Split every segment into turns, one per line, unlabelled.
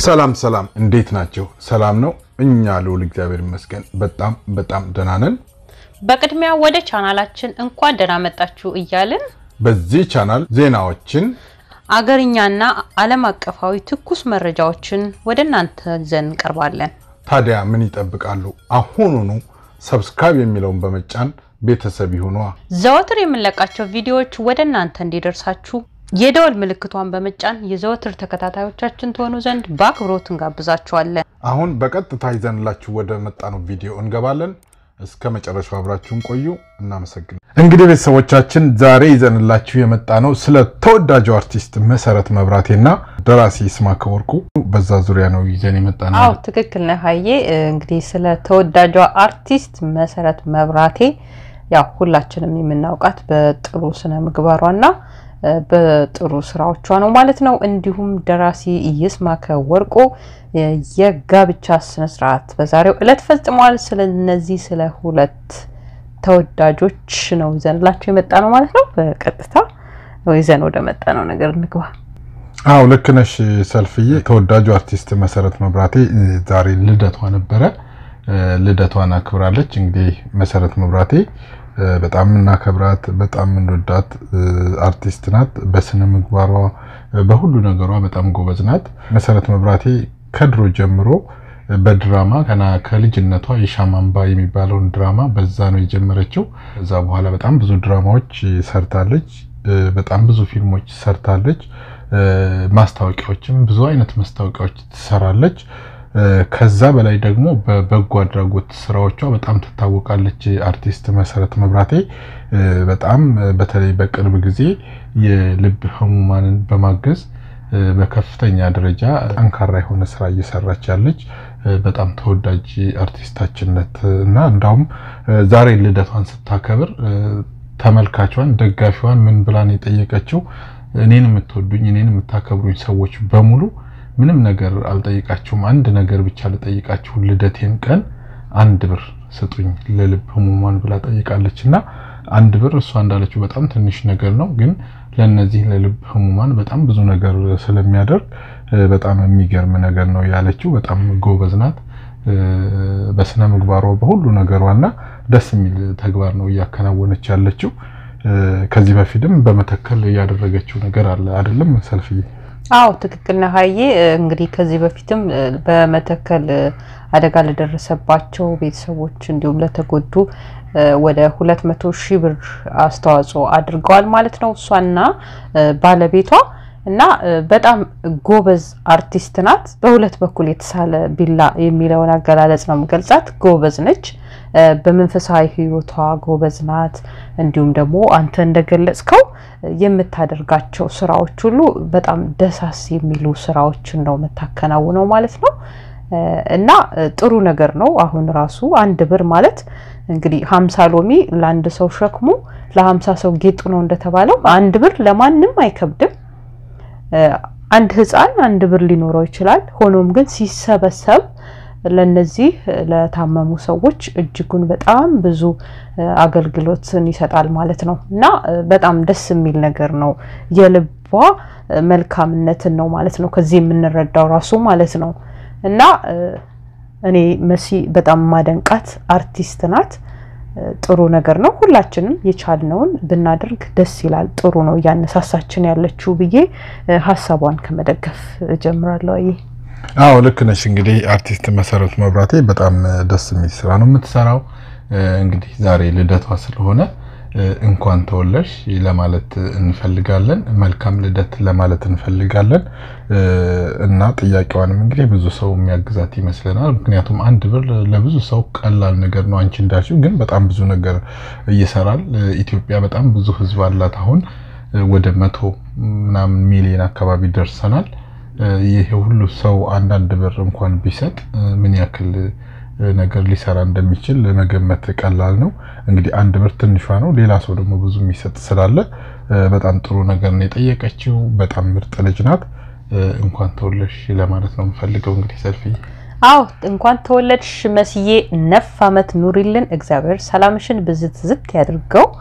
ሰላም ሰላም፣ እንዴት ናቸው? ሰላም ነው። እኛ ልውል እግዚአብሔር ይመስገን በጣም በጣም ደህና ነን።
በቅድሚያ ወደ ቻናላችን እንኳን ደህና መጣችሁ እያልን
በዚህ ቻናል ዜናዎችን፣
አገርኛና ዓለም አቀፋዊ ትኩስ መረጃዎችን ወደ እናንተ ይዘን እንቀርባለን።
ታዲያ ምን ይጠብቃሉ? አሁኑኑ ሰብስክራይብ የሚለውን በመጫን ቤተሰብ ይሁኗ።
ዘወትር የምንለቃቸው ቪዲዮዎች ወደ እናንተ እንዲደርሳችሁ የደወል ምልክቷን በመጫን የዘወትር ተከታታዮቻችን ትሆኑ ዘንድ በአክብሮት እንጋብዛችኋለን።
አሁን በቀጥታ ይዘንላችሁ ወደ መጣነው ቪዲዮ እንገባለን። እስከ መጨረሻው አብራችሁን ቆዩ። እናመሰግናለን። እንግዲህ ቤተሰቦቻችን ዛሬ ይዘንላችሁ የመጣ ነው ስለ ተወዳጁ አርቲስት መሰረት መብራቴና ደራሲ ይስማዕከ ወርቁ በዛ ዙሪያ ነው ይዘን የመጣ ነው።
አዎ ትክክል ነህ ሀዬ። እንግዲህ ስለ ተወዳጇ አርቲስት መሰረት መብራቴ ያው ሁላችንም የምናውቃት በጥሩ ስነ ምግባሯና በጥሩ ስራዎቿ ነው ማለት ነው። እንዲሁም ደራሲ ይስማዕከ ወርቁ የጋብቻ ስነስርዓት በዛሬው ዕለት ፈጽሟል። ስለነዚህ ስለ ሁለት ተወዳጆች ነው ይዘንላቸው የመጣ ነው ማለት ነው። በቀጥታ ይዘን ወደ መጣ ነው ነገር እንግባ።
አዎ ልክ ነሽ ሰልፍዬ። ተወዳጁ አርቲስት መሰረት መብራቴ ዛሬ ልደቷ ነበረ። ልደቷን አክብራለች። እንግዲህ መሰረት መብራቴ በጣም የምናከብራት በጣም የምንወዳት አርቲስት ናት። በስነ ምግባሯ በሁሉ ነገሯ በጣም ጎበዝ ናት። መሰረት መብራቴ ከድሮ ጀምሮ በድራማ ገና ከልጅነቷ የሻማ አምባ የሚባለውን ድራማ በዛ ነው የጀመረችው። ከዛ በኋላ በጣም ብዙ ድራማዎች ሰርታለች። በጣም ብዙ ፊልሞች ሰርታለች። ማስታወቂያዎችም ብዙ አይነት ማስታወቂያዎች ትሰራለች። ከዛ በላይ ደግሞ በበጎ አድራጎት ስራዎቿ በጣም ትታወቃለች። አርቲስት መሰረት መብራቴ በጣም በተለይ በቅርብ ጊዜ የልብ ህሙማንን በማገዝ በከፍተኛ ደረጃ ጠንካራ የሆነ ስራ እየሰራች ያለች በጣም ተወዳጅ አርቲስታችንነት እና እንዳውም ዛሬ ልደቷን ስታከብር ተመልካቿን ደጋፊዋን ምን ብላን የጠየቀችው እኔን የምትወዱኝ እኔን የምታከብሩኝ ሰዎች በሙሉ ምንም ነገር አልጠይቃችሁም፣ አንድ ነገር ብቻ ልጠይቃችሁ፣ ልደቴን ቀን አንድ ብር ስጡኝ ለልብ ህሙማን ብላ ጠይቃለች። እና አንድ ብር እሷ እንዳለችው በጣም ትንሽ ነገር ነው፣ ግን ለነዚህ ለልብ ህሙማን በጣም ብዙ ነገር ስለሚያደርግ በጣም የሚገርም ነገር ነው ያለችው። በጣም ጎበዝ ናት በስነ ምግባሯ በሁሉ ነገሯና ደስ የሚል ተግባር ነው እያከናወነች ያለችው። ከዚህ በፊትም በመተከል ያደረገችው ነገር አለ አይደለም ሰልፍዬ?
አዎ ትክክል ነህ ሀዬ። እንግዲህ ከዚህ በፊትም በመተከል አደጋ ለደረሰባቸው ቤተሰቦች እንዲሁም ለተጎዱ ወደ ሁለት መቶ ሺህ ብር አስተዋጽኦ አድርገዋል ማለት ነው እሷና ባለቤቷ እና በጣም ጎበዝ አርቲስት ናት። በሁለት በኩል የተሳለ ቢላ የሚለውን አገላለጽ ነው የምገልጻት። ጎበዝ ነች። በመንፈሳዊ ሕይወቷ ጎበዝ ናት። እንዲሁም ደግሞ አንተ እንደገለጽከው የምታደርጋቸው ስራዎች ሁሉ በጣም ደሳስ የሚሉ ስራዎችን ነው የምታከናውነው ማለት ነው። እና ጥሩ ነገር ነው። አሁን ራሱ አንድ ብር ማለት እንግዲህ ሀምሳ ሎሚ ለአንድ ሰው ሸክሙ ለሀምሳ ሰው ጌጡ ነው እንደተባለው አንድ ብር ለማንም አይከብድም። አንድ ህፃን አንድ ብር ሊኖረው ይችላል። ሆኖም ግን ሲሰበሰብ ለነዚህ ለታመሙ ሰዎች እጅጉን በጣም ብዙ አገልግሎትን ይሰጣል ማለት ነው እና በጣም ደስ የሚል ነገር ነው። የልቧ መልካምነትን ነው ማለት ነው ከዚህ የምንረዳው ራሱ ማለት ነው እና እኔ መሲ በጣም ማደንቃት አርቲስት ናት። ጥሩ ነገር ነው። ሁላችንም የቻልነውን ብናደርግ ደስ ይላል። ጥሩ ነው እያነሳሳችን ያለችው ብዬ ሀሳቧን ከመደገፍ እጀምራለሁ። አይ
አዎ ልክ ነሽ። እንግዲህ አርቲስት መሰረት መብራቴ በጣም ደስ የሚል ስራ ነው የምትሰራው። እንግዲህ ዛሬ ልደቷ ስለሆነ እንኳን ተወለድሽ ለማለት እንፈልጋለን። መልካም ልደት ለማለት እንፈልጋለን እና ጥያቄዋንም እንግዲህ ብዙ ሰው የሚያግዛት ይመስለናል። ምክንያቱም አንድ ብር ለብዙ ሰው ቀላል ነገር ነው። አንቺ እንዳልሽው ግን በጣም ብዙ ነገር ይሰራል። ኢትዮጵያ በጣም ብዙ ሕዝብ አላት። አሁን ወደ መቶ ምናምን ሚሊዮን አካባቢ ደርሰናል። ይሄ ሁሉ ሰው አንዳንድ ብር እንኳን ቢሰጥ ምን ያክል ነገር ሊሰራ እንደሚችል ለመገመት ቀላል ነው። እንግዲህ አንድ ብር ትንሿ ነው። ሌላ ሰው ደግሞ ብዙ የሚሰጥ ስላለ በጣም ጥሩ ነገር ነው የጠየቀችው። በጣም ምርጥ ልጅ ናት። እንኳን ተወለድሽ ለማለት ነው የምፈልገው። እንግዲህ ሰልፍዬ
አዎ እንኳን ተወለድሽ መስዬ፣ ነፍ አመት ኑሪልን። እግዚአብሔር ሰላምሽን ብዝት ዝት ያድርገው።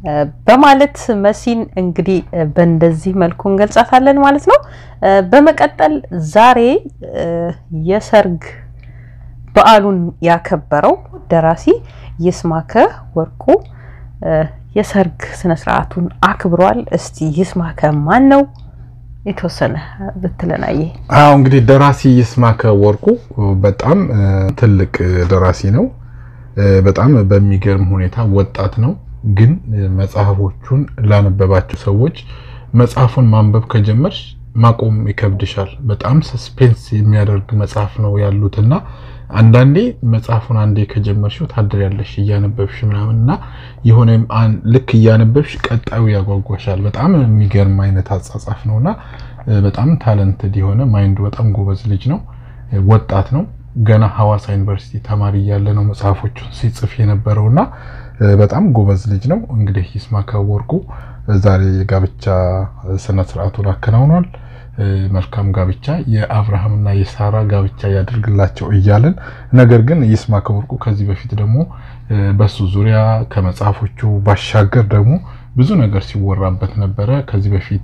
በማለት መሲን እንግዲህ በእንደዚህ መልኩ እንገልጻታለን ማለት ነው። በመቀጠል ዛሬ የሰርግ በዓሉን ያከበረው ደራሲ ይስማከ ወርቁ የሰርግ ስነስርዓቱን አክብሯል። እስቲ ይስማከ ማን ነው? የተወሰነ ብትለናየ።
አዎ እንግዲህ ደራሲ ይስማከ ወርቁ በጣም ትልቅ ደራሲ ነው። በጣም በሚገርም ሁኔታ ወጣት ነው። ግን መጽሐፎቹን ላነበባቸው ሰዎች መጽሐፉን ማንበብ ከጀመርሽ ማቆም ይከብድሻል። በጣም ሰስፔንስ የሚያደርግ መጽሐፍ ነው ያሉት እና አንዳንዴ መጽሐፉን አንዴ ከጀመርሽው ታድሪያለሽ እያነበብሽ ምናምን እና የሆነ ልክ እያነበብሽ ቀጣዩ ያጓጓሻል። በጣም የሚገርም አይነት አጻጻፍ ነው እና በጣም ታለንትድ የሆነ ማይንዱ በጣም ጎበዝ ልጅ ነው። ወጣት ነው። ገና ሐዋሳ ዩኒቨርሲቲ ተማሪ እያለ ነው መጽሐፎቹን ሲጽፍ የነበረው እና በጣም ጎበዝ ልጅ ነው። እንግዲህ ይስማከ ወርቁ ዛሬ የጋብቻ ስነስርዓቱን አከናውኗል። መልካም ጋብቻ የአብርሃምና የሳራ ጋብቻ ያደርግላቸው እያልን ነገር ግን ይስማከ ወርቁ ከዚህ በፊት ደግሞ በሱ ዙሪያ ከመጽሐፎቹ ባሻገር ደግሞ ብዙ ነገር ሲወራበት ነበረ። ከዚህ በፊት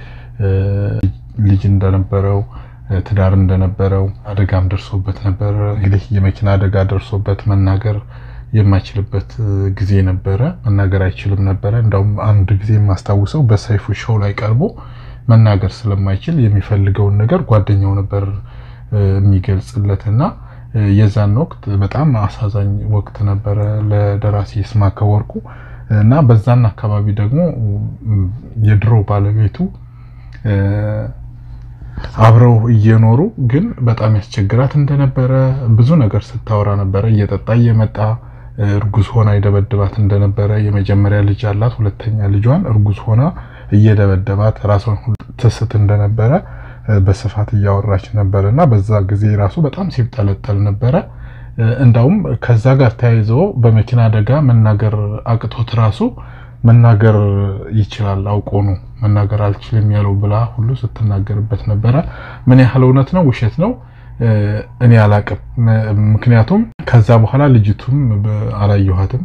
ልጅ እንደነበረው ትዳር እንደነበረው አደጋም ደርሶበት ነበረ። እንግዲህ የመኪና አደጋ ደርሶበት መናገር የማይችልበት ጊዜ ነበረ። መናገር አይችልም ነበረ። እንዳውም አንድ ጊዜ የማስታውሰው በሰይፉ ሾው ላይ ቀርቦ መናገር ስለማይችል የሚፈልገውን ነገር ጓደኛው ነበር የሚገልጽለት እና የዛን ወቅት በጣም አሳዛኝ ወቅት ነበረ ለደራሲ ይስማከ ወርቁ እና በዛን አካባቢ ደግሞ የድሮ ባለቤቱ አብረው እየኖሩ ግን በጣም ያስቸግራት እንደነበረ ብዙ ነገር ስታወራ ነበረ። እየጠጣ እየመጣ እርጉዝ ሆና ይደበድባት እንደነበረ የመጀመሪያ ልጅ አላት። ሁለተኛ ልጇን እርጉዝ ሆና እየደበደባት ራሷን ትስት እንደነበረ በስፋት እያወራች ነበረ እና በዛ ጊዜ ራሱ በጣም ሲብጠለጠል ነበረ። እንዳውም ከዛ ጋር ተያይዞ በመኪና አደጋ መናገር አቅቶት ራሱ መናገር ይችላል አውቆ ነው መናገር አልችልም ያለው ብላ ሁሉ ስትናገርበት ነበረ። ምን ያህል እውነት ነው ውሸት ነው እኔ አላቅም። ምክንያቱም ከዛ በኋላ ልጅቱም አላየኋትም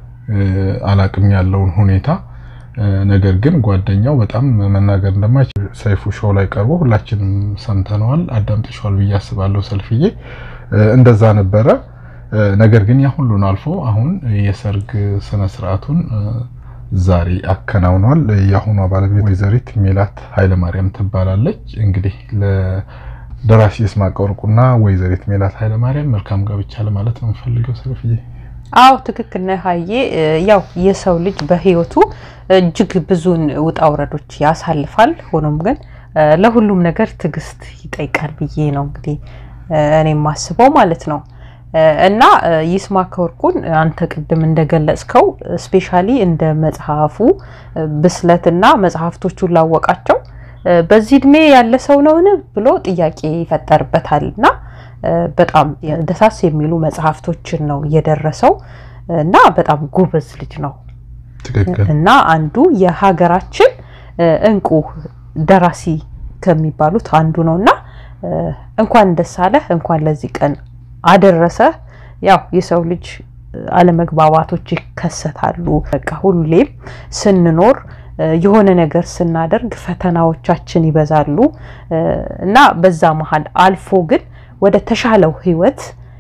አላቅም ያለውን ሁኔታ ነገር ግን ጓደኛው በጣም መናገር እንደማይችል ሰይፉ ሾው ላይ ቀርቦ ሁላችንም ሰምተነዋል፣ አዳምጥሸዋል ብዬ አስባለሁ። ሰልፍዬ እንደዛ ነበረ። ነገር ግን ያ ሁሉን አልፎ አሁን የሰርግ ስነስርዓቱን ዛሬ አከናውኗል። የአሁኗ ባለቤት ወይዘሪት ሜላት ኃይለማርያም ትባላለች። እንግዲህ ለደራሲ ይስማከ ወርቁና ወይዘሪት ሜላት ኃይለማርያም መልካም ጋብቻ ለማለት ነው የምፈልገው ሰልፍዬ።
አዎ ትክክል ነህ ሀዬ። ያው የሰው ልጅ በህይወቱ እጅግ ብዙን ውጣ ውረዶች ያሳልፋል። ሆኖም ግን ለሁሉም ነገር ትዕግስት ይጠይቃል ብዬ ነው እንግዲህ እኔ የማስበው ማለት ነው። እና ይስማከ ወርቁን አንተ ቅድም እንደገለጽከው ስፔሻሊ እንደ መጽሐፉ ብስለትና መጽሐፍቶቹን ላወቃቸው በዚህ እድሜ ያለ ሰው ነውን ብሎ ጥያቄ ይፈጠርበታል እና በጣም ደሳስ የሚሉ መጽሐፍቶችን ነው የደረሰው እና በጣም ጎበዝ ልጅ ነው እና አንዱ የሀገራችን እንቁ ደራሲ ከሚባሉት አንዱ ነው እና እንኳን ደስ አለህ፣ እንኳን ለዚህ ቀን አደረሰ። ያው የሰው ልጅ አለመግባባቶች ይከሰታሉ። በቃ ሁሌም ስንኖር የሆነ ነገር ስናደርግ ፈተናዎቻችን ይበዛሉ እና በዛ መሀል አልፎ ግን ወደ ተሻለው ህይወት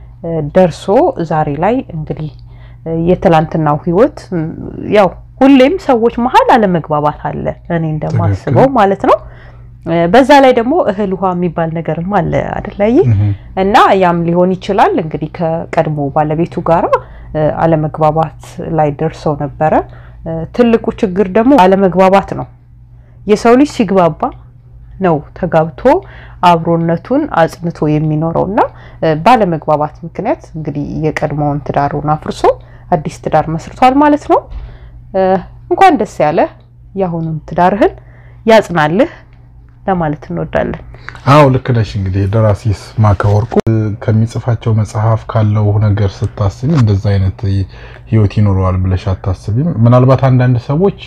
ደርሶ ዛሬ ላይ እንግዲህ የትላንትናው ህይወት ያው ሁሌም ሰዎች መሀል አለመግባባት አለ፣ እኔ እንደማስበው ማለት ነው። በዛ ላይ ደግሞ እህል ውሃ የሚባል ነገርም አለ አደላይ እና ያም ሊሆን ይችላል እንግዲህ ከቀድሞ ባለቤቱ ጋራ አለመግባባት ላይ ደርሰው ነበረ። ትልቁ ችግር ደግሞ አለመግባባት ነው። የሰው ልጅ ሲግባባ ነው ተጋብቶ አብሮነቱን አጽንቶ የሚኖረው እና ባለመግባባት ምክንያት እንግዲህ የቀድሞውን ትዳሩን አፍርሶ አዲስ ትዳር መስርቷል ማለት ነው። እንኳን ደስ ያለህ፣ የአሁኑን ትዳርህን ያጽናልህ ለማለት እንወዳለን።
አዎ ልክ ነሽ። እንግዲህ ደራሲ ይስማከ ወርቁ ከሚጽፋቸው መጽሐፍ ካለው ነገር ስታስቢ እንደዛ አይነት ህይወት ይኖረዋል ብለሽ አታስቢም። ምናልባት አንዳንድ ሰዎች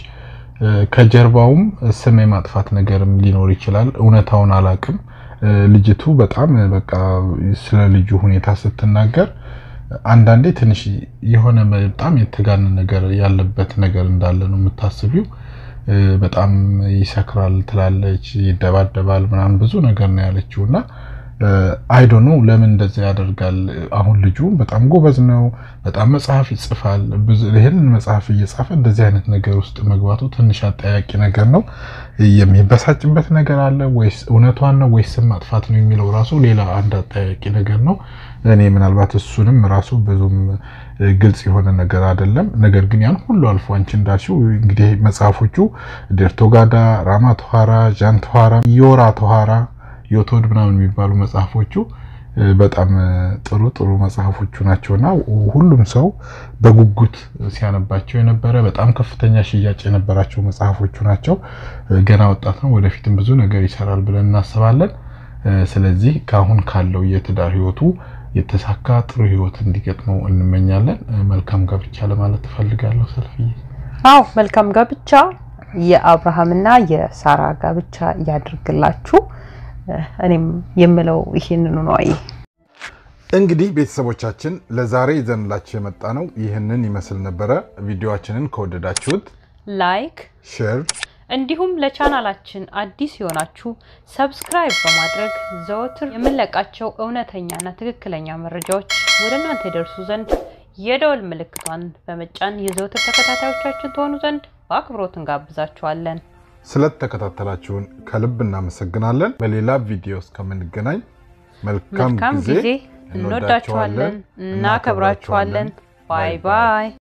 ከጀርባውም ስም የማጥፋት ነገርም ሊኖር ይችላል። እውነታውን አላቅም። ልጅቱ በጣም በቃ ስለ ልጁ ሁኔታ ስትናገር አንዳንዴ ትንሽ የሆነ በጣም የተጋነ ነገር ያለበት ነገር እንዳለ ነው የምታስቢው። በጣም ይሰክራል ትላለች፣ ይደባደባል ምናምን ብዙ ነገር ነው ያለችው እና አይዶ ነው ለምን እንደዛ ያደርጋል። አሁን ልጁ በጣም ጎበዝ ነው፣ በጣም መጽሐፍ ይጽፋል። ይህንን መጽሐፍ እየጻፈ እንደዚህ አይነት ነገር ውስጥ መግባቱ ትንሽ አጠያቂ ነገር ነው። የሚበሳጭበት ነገር አለ ወይስ እውነቷን ነው ወይስ ስም ማጥፋት ነው የሚለው ራሱ ሌላ አንድ አጠያቂ ነገር ነው። እኔ ምናልባት እሱንም ራሱ ብዙም ግልጽ የሆነ ነገር አይደለም። ነገር ግን ያን ሁሉ አልፎ አንቺ እንዳልሽው እንግዲህ መጽሐፎቹ ዴርቶጋዳ፣ ራማ ቶሃራ፣ ዣን ቶሃራ፣ ዮራ ቶሃራ ዮቶድ ምናምን የሚባሉ መጽሐፎቹ በጣም ጥሩ ጥሩ መጽሐፎቹ ናቸውና ሁሉም ሰው በጉጉት ሲያነባቸው የነበረ በጣም ከፍተኛ ሽያጭ የነበራቸው መጽሐፎቹ ናቸው። ገና ወጣት ነው፣ ወደፊትም ብዙ ነገር ይሰራል ብለን እናስባለን። ስለዚህ ከአሁን ካለው የትዳር ህይወቱ የተሳካ ጥሩ ህይወት እንዲገጥመው እንመኛለን። መልካም ጋብቻ ለማለት ትፈልጋለሁ ሰልፍዬ?
አዎ መልካም ጋብቻ የአብርሃምና የሳራ ጋብቻ ያድርግላችሁ። እኔም የምለው ይሄንኑ ነው። አይ
እንግዲህ ቤተሰቦቻችን ለዛሬ ይዘንላችሁ የመጣ ነው ይህንን ይመስል ነበረ። ቪዲዮአችንን ከወደዳችሁት
ላይክ፣
ሼር
እንዲሁም ለቻናላችን አዲስ የሆናችሁ ሰብስክራይብ በማድረግ ዘወትር የምንለቃቸው እውነተኛና ትክክለኛ መረጃዎች ወደ እናንተ ይደርሱ ዘንድ የደወል ምልክቷን በመጫን የዘወትር ተከታታዮቻችን ትሆኑ ዘንድ በአክብሮት እንጋብዛችኋለን።
ስለተከታተላችሁን ከልብ እናመሰግናለን። በሌላ ቪዲዮ እስከምንገናኝ መልካም
መልካም
ጊዜ።
ጊዜ። እንወዳችኋለን፣ እናከብራችኋለን። ባይ ባይ